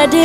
daddy.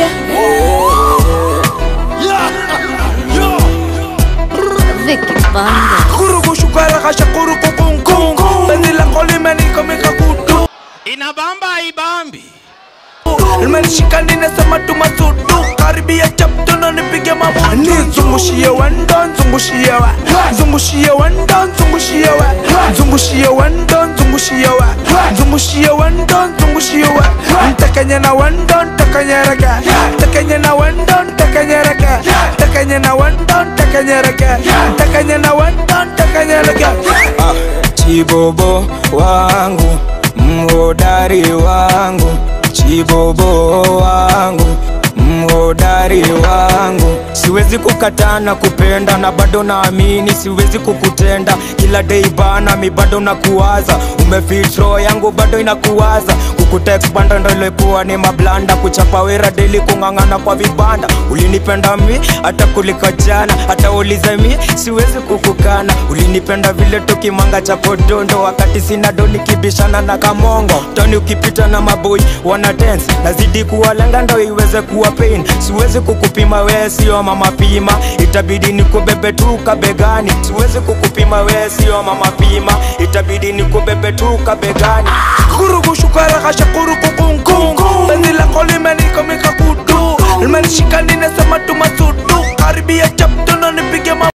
Vicky Banda. Kurugu shukara kasha kurugu kung kung Penzi lako limenikomika kutu Inabamba ibambi. Limenishika ninasema tumasudu Karibia chapto nipige mabutu Nizungushie wendo, nzungushie wa Nzungushie wendo, nzungushie wa Nzungushie wendo, nzungushie wa Nzungushie wendo, nzungushie wa Ntakanye na wendo, ntakanye rega Ntakanye na wendo, ntakanye rega Ntakanye na wendo, ntakanye rega Ntakanye na wendo, ntakanye rega Ah, chibobo wangu mhodari wangu chibobo wangu mhodari wangu siwezi kukataa na kupenda na bado naamini siwezi kukutenda kila dei bana mi bado nakuwaza umefitro yangu bado inakuwaza kukutext banda ndo ilikuwa ni mablanda kuchapa wera deli kung'ang'ana kwa vibanda ulinipenda mi hata kuliko jana hata ulize mi siwezi kukukana ulinipenda vile tukimanga cha podondo wakati sina do nikibishana na kamongo toni ukipita na maboi wana dance nazidi kuwalenga ndo iweze kuwa pain siwezi kukupima wee sio mama pima itabidi nikubebe tu kabegani siwezi kukupima wee sio mama pima itabidi nikubebe tu kabegani Kurugu shukara kasha kurugu kung kung Penzi lako limenikomika kutu Limenishika ninasema tumasudu Karibia chapto nipige mabutu